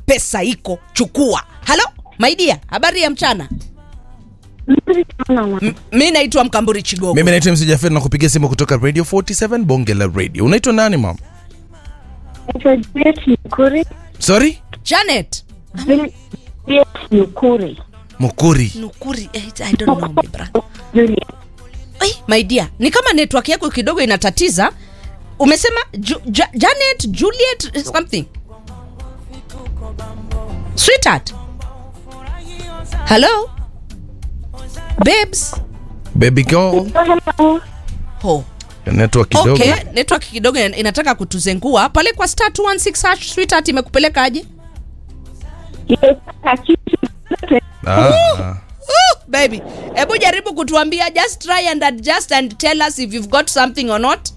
pesa iko chukua halo maidia habari ya mchana Nzuri sana mama. M- mi naitwa mkamburi chigogo mimi naitwa mc jafet na kupigia simu kutoka radio 47 bonge la radio unaitwa nani mam Naitwa Juliet Nyukuri. sorry janet Juliet Nyukuri. mukuri nukuri eh, i don't know my brother Juliet. Ai, my dear ni kama network yako kidogo inatatiza umesema Ju, ja, janet juliet something sweetheart hello babes baby girl Hello. oh. network kidogo okay network kidogo ina- inataka kutuzengua pale kwa star 216 hash sweetheart imekupelekaje Nimepata kitu chochote. ah, ah. Ooh, baby hebu jaribu kutuambia just try and adjust and tell us if you've got something or not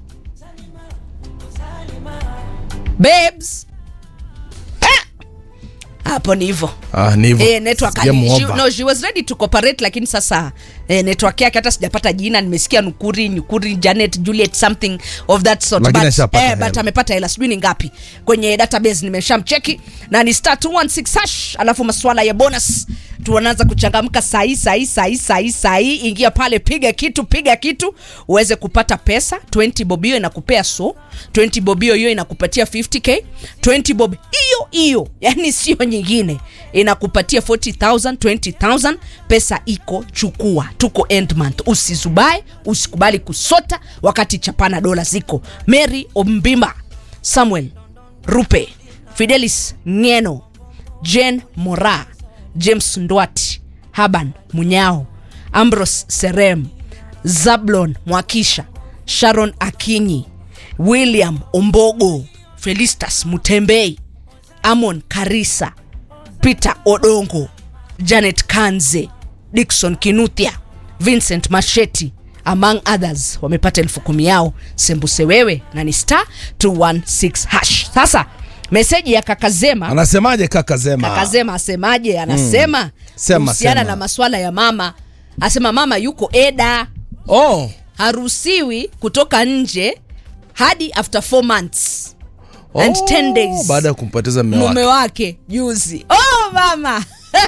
babes Ah! hapo ni hivyo ah, ni hivyo Eh, network ali- Sijamuomba. she, no, she was ready to cooperate lakini sasa eh, network yake hata sijapata jina nimesikia nukuri nyukuri janet juliet something of that sort Lakini but, ashapata eh, hela. but amepata hela sijui ni ngapi kwenye database nimeshamcheki na ni star 216 hash alafu masuala ya bonus tuanaanza kuchangamka sahii sahii sahii sahii sahii ingia pale piga kitu piga kitu uweze kupata pesa 20 bob hiyo inakupea so 20 bob hiyo hiyo inakupatia 50k 20 bob hiyo hiyo yani sio nyingine inakupatia 40000 20000 pesa iko chukua tuko end month usizubae usikubali kusota wakati chapana dola ziko mary ombimba samuel rupe fidelis ngeno jen mora james ndwati haban munyao ambros serem zablon mwakisha sharon akinyi william ombogo felistas mutembei amon karisa peter odongo janet kanze dikson kinuthia vincent masheti among others wamepata elfu kumi yao sembuse wewe na ni star 216 hash sasa meseji ya kakazema anasemaje kaka zema kakazema asemaje anasema Sema, kuhusiana sema. na maswala ya mama asema mama yuko eda oh, haruhusiwi kutoka nje hadi after 4 months and oh, 10 days baada ya kumpoteza mme mume wake wake juzi oh mama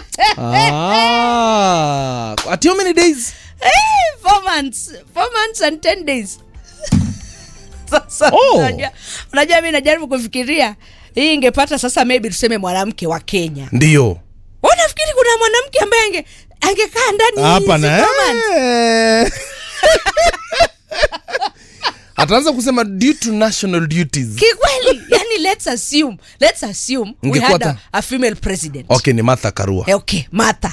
ah, at how many days Eh, four months four months and 10 days sasa Oh. unajua- unajua mi najaribu kufikiria hii ingepata sasa maybe tuseme mwanamke wa kenya ndio unafikiri kuna mwanamke ambaye ange angekaa ndani hapa hizi na four months? eh. ataanza kusema due to national duties kikweli yani let's assume let's assume we Ingekuwa had a, ta- a female president okay ni martha karua Eh, okay martha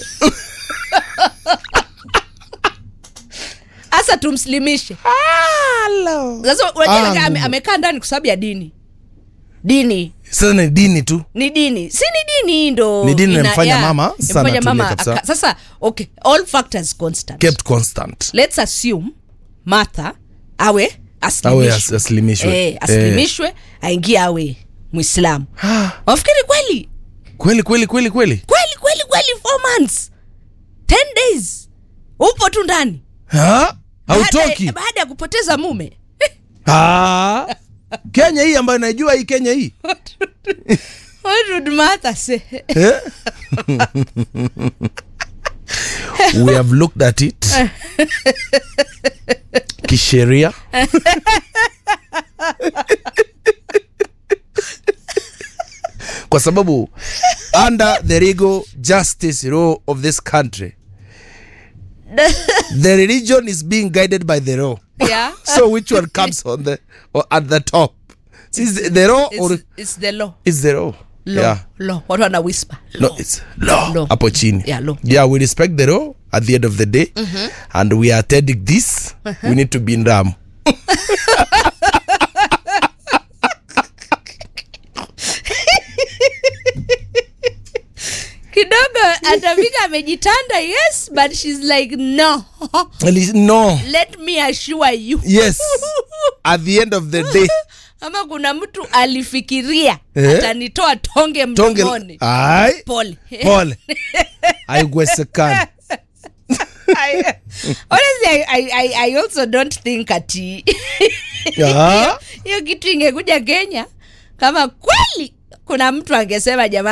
hasa tumslimishe sasa unajua Ah, ame- Mungu. amekaa ndani kwa sababu ya dini dini sasa ni dini tu ni dini si ni dini hii ndo Ni dini ina- inamfanya yeah, mama sana inamfanya atulie mama kabisa. aka- sasa okay all factors constant kept constant let's assume martha awe awe aslimishwe as- aslimishwe eh, aslimishwe aingie awe mwislamu wafikiri kweli kweli kweli kweli kweli kweli kweli kweli four months 10 days upo tu ndani Ha? Baada- hautoki baada ya kupoteza mume Ah. kenya hii ambayo naijua hii kenya hii what would Martha say? Eh? we have looked at it kisheria kwa sababu under the legal justice law of this country the religion is being guided by the law yeah so which one comes on the or at the top is it the law or it's, it's the law is the law law yeah law watu wana whisper no law. it's law Law. hapo chini Yeah, law. yeah we respect the law at the end of the day and we are attending this we need to be in ram kidogo atafika amejitanda yes but she's like no At least- no let me assure you yes at the end of the day ama kuna mtu alifikiria Eh? atanitoa tonge tonge mdomoni ai pole pole aiwesekani I, honestly I, I, I, I also don't think ati Ah. hiyo kitu ingekuja kenya kama kweli kuna mtu angesema jamaa